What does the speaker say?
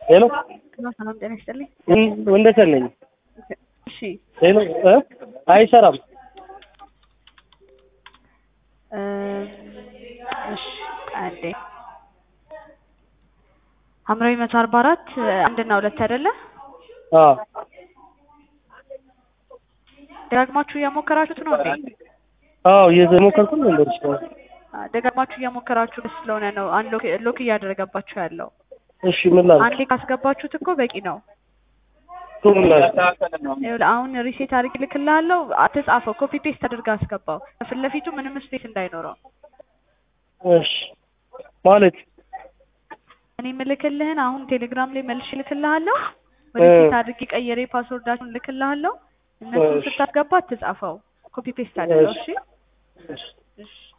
ሄሎ ሰላም ጤና ይስጥልኝ። ወንደሰን ነኝ። እሺ ሄሎ እ አይሰራም። እ እሺ አንዴ ሐምራዊ መቶ አርባ አራት አንድና ሁለት አይደለ? አዎ ደጋግማችሁ እያሞከራችሁት ነው እንዴ? አዎ እየሞከርኩ ነው እንደርሽ ደጋግማችሁ እያሞከራችሁ ስለሆነ ነው አንሎክ ሎክ እያደረገባችሁ ያለው። እሺ ምን ላድርግ? አንዴ ካስገባችሁት እኮ በቂ ነው። እኮ ምን ላድርግ? ይኸውልህ አሁን ሪሴት አድርግ ልክልሃለሁ። አትጻፈው፣ ኮፒ ፔስት አድርገህ አስገባው። ከፊት ለፊቱ ምንም ስፔስ እንዳይኖረው። እሺ ማለት እኔ የምልክልህን አሁን ቴሌግራም ላይ መልሼ ልክልሃለሁ። ሪሴት አድርጌ ቀየሬ ፓስወርዳችሁን ልክልሃለሁ። እነሱን እሺ። ስታስገባ አትጻፈው፣ ኮፒ ፔስት አድርገው። እሺ እሺ እሺ